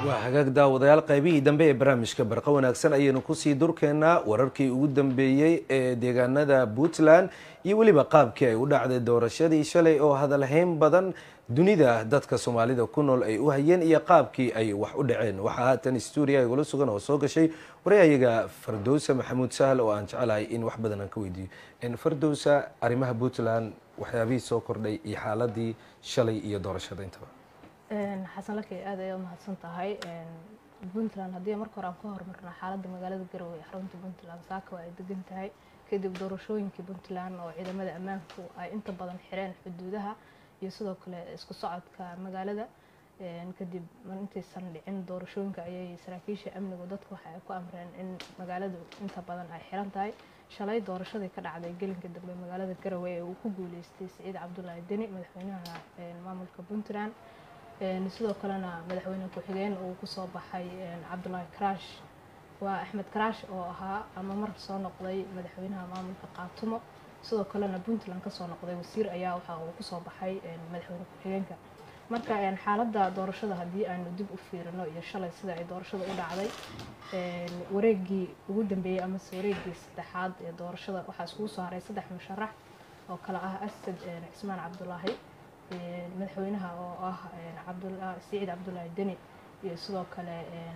waa hagaag daawadayaal qaybihii dambe ee barnaamijka barqa wanaagsan ayaynu kusii durkeennaa wararkii ugu dambeeyey ee deegaanada puntland iyo weliba qaabkii ay u dhacday doorashadii shalay oo hadalhayn badan dunida dadka soomaalida ku nool ay u hayeen iyo qaabkii ay wax u dhaceen waxaa haatan stuudiya igula sugan oo soo gashay waryahayaga fardowsa maxamuud sahal oo aan jecelahay in wax badan aan ka weydiiyo fardowsa arrimaha puntland waxyaabihii soo kordhay iyo xaaladii shalay iyo doorashada intaba xasan lakey aad ay umahadsan tahay puntland haddii marka hore aan ka hormarno xaaladda magaalada garowe ee xarunta puntland saaka waa ay degan tahay kadib doorashooyinkii puntland oo ciidamada ammaanku ay inta badan xireen xuduudaha iyo sidoo kale isku socodka magaalada kadib intaysan dhicin doorashooyinka ayay saraakiisha amnigu dadku waxa ay ku amreen in magaaladu inta badan ay xiran tahay shalay doorashadii ka dhacday gelinka dambe magaalada garowe ee uu ku guuleystay siciid cabdulaahi deni madaxweynaha maamulka puntland sidoo kalena madaxweyne ku-xigeen uu kusoo baxay cabdulaahi karaash waa axmed karaash oo ahaa ama mar soo noqday madaxweynaha maamulka qaatumo sidoo kalena puntland kasoo noqday wasiir ayaa waxa uu kusoo baxay madaxweyne ku-xigeenka marka xaaladda doorashada haddii aanu dib u fiirino iyo shalay sida ay doorashada u dhacday wareegii ugu dambeeyey amase wareegii saddexaad ee doorashada waxaa iskugu soo haray saddex musharax oo kale ah asad cismaan cabdulaahi madaxweynaha oo ah siciid cabdulaahi deni iyo sidoo kale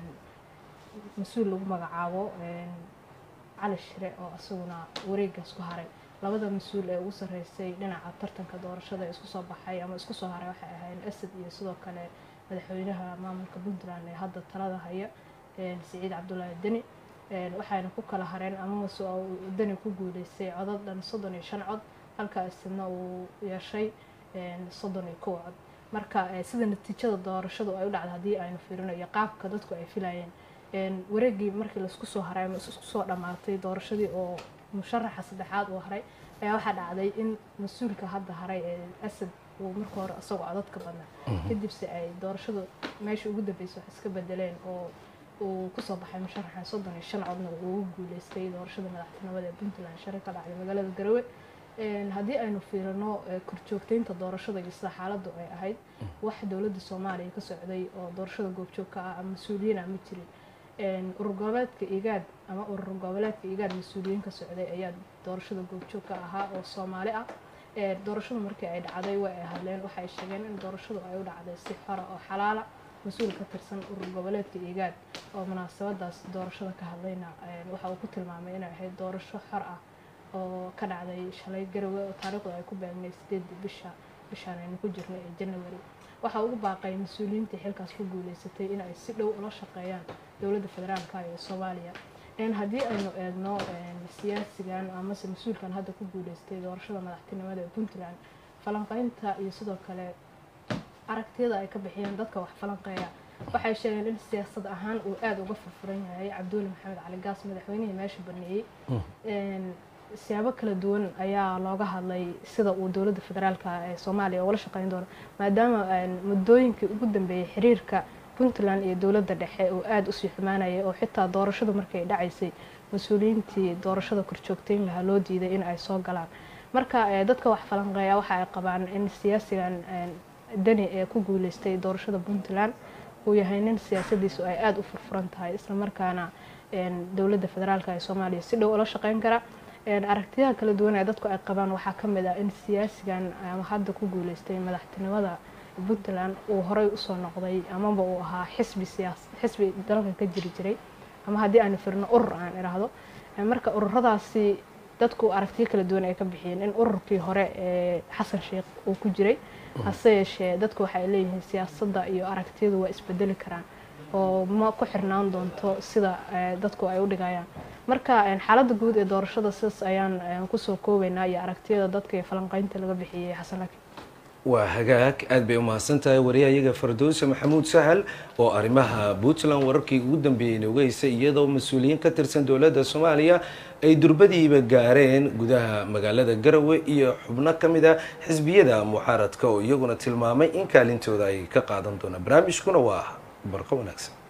mas-uul lagu magacaabo cali shire oo isaguna wareegaas ku haray labada mas-uul ee ugu sarreysay dhinaca tartanka doorashada isku soo baxay ama isku soo haray waxay ahayn asad iyo sidoo kale madaxweynaha maamulka puntland ee hadda talada haya siciid cabdulaahi deni waxayna ku kala hareen amamase deni ku guuleystay codad dhan soddon iyo shan cod halka asadna uu yeeshay soddon iyo kow cod marka sida natiijada doorashadu ay u dhacda haddii aynu fiirino iyo qaabka dadku ay filayeen wareegii markii laisku soo haray ama isku soo dhammaatay doorashadii oo musharaxa saddexaad uu haray ayaa waxaa dhacday in mas-uulka hadda haray ee asad uu marka hore isagoo codadka badnaa kadibse ay doorashadu meesha ugu dambeysay wax iska bedeleen oo uu kusoo baxay musharaxa soddon iyo shan codna uu ugu guuleystay doorashada madaxtinimada ee puntland shari ka dhacday magaalada garowe haddii aynu fiirino korjoogteynta doorashada iyo sida xaaladdu ay ahayd wax dowladda soomaaliya ka socday oo doorashada goobjoogka ah ama mas-uuliyiin ah ma jirin urur goboleedka igaad ama urur goboleedka igaad mas-uuliyiin ka socday ayaa doorashada goobjoogka ahaa oo soomaali ah doorashadu markii ay dhacday way ay hadleen waxay sheegeen in doorashadu ay u dhacday si xora oo xalaala mas-uul ka tirsan urur goboleedka igaad oo munaasabadaas doorashada ka hadlayna waxa uu ku tilmaamay inay ahayd doorasho xor ah oo ka dhacday shalay garowe oo taariikhdu ay ku beegnay sideedii bisha bishaan aynu ku jirnay ee january waxaa ugu baaqay mas-uuliyiintii xilkaas ku guuleysatay in ay si dhow ula shaqeeyaan dowladda federaalka ee soomaaliya haddii aynu eegno siyaasigan amase mas-uulkan hadda ku guuleystay doorashada madaxtinimada ee puntland falanqeynta iyo sidoo kale aragtiyada ay ka bixiyeen dadka wax falanqeeya waxay sheegeen in siyaasad ahaan uu aada uga furfuran yahay cabduuli maxamed cali gaas madaxweynihii meesha baneeyey siyaabo kala duwan ayaa looga hadlay sida uu dowladda federaalka ee soomaaliya ugala shaqeyn doono maadaama muddooyinkii ugu dambeeyey xiriirka puntland iyo dowladda dhexe uu aada usii xumaanayay oo xitaa doorashadu markay dhacaysay mas-uuliyiintii doorashada korjoogteyn lahaa loo diiday in ay soo galaan marka dadka wax falanqeeya waxa ay qabaan in siyaasigan deni ee ku guuleystay doorashada puntland uu yahay nin siyaasadiisu ay aada u furfuran tahay islamarkaana dowladda federaalka ee soomaaliya si dhow ula shaqeyn kara aragtiyaha kala duwan ee dadku ay qabaan waxaa ka mid ah in siyaasigan ama hadda ku guuleystay madaxtinimada puntland uu horey usoo noqday amaba uu ahaa xisbi siyaas xisbi dalka ka jiri jiray ama haddii aanu firno urur aan idhaahdo marka ururadaasi dadku aragtiyo kala duwan ay ka bixiyeen in ururkii hore ee xasan sheekh uu ku jiray hase yeeshee dadku waxay leeyihiin siyaasadda iyo aragtiyadu waa isbedeli karaan oo ma ku xirnaan doonto sida dadku ay u dhigayaan marka xaaladda guud ee doorashada sidaas ayaan kusoo koobaynaa iyo aragtiyada dadka iyo falanqeynta laga bixiyey xasan laki waa hagaag aad bay umahadsan tahay wariyahayaga fardowse maxamuud sahal oo arrimaha puntland wararkii ugu dambeeyey inooga heysay iyadoo mas-uuliyiin ka tirsan dowladda soomaaliya ay durbadiiba gaareen gudaha magaalada garowe iyo xubno ka mid a xisbiyada mucaaradka oo iyaguna tilmaamay in kaalintooda ay ka qaadan doonaan barnaamijkuna waa barqo wanaagsan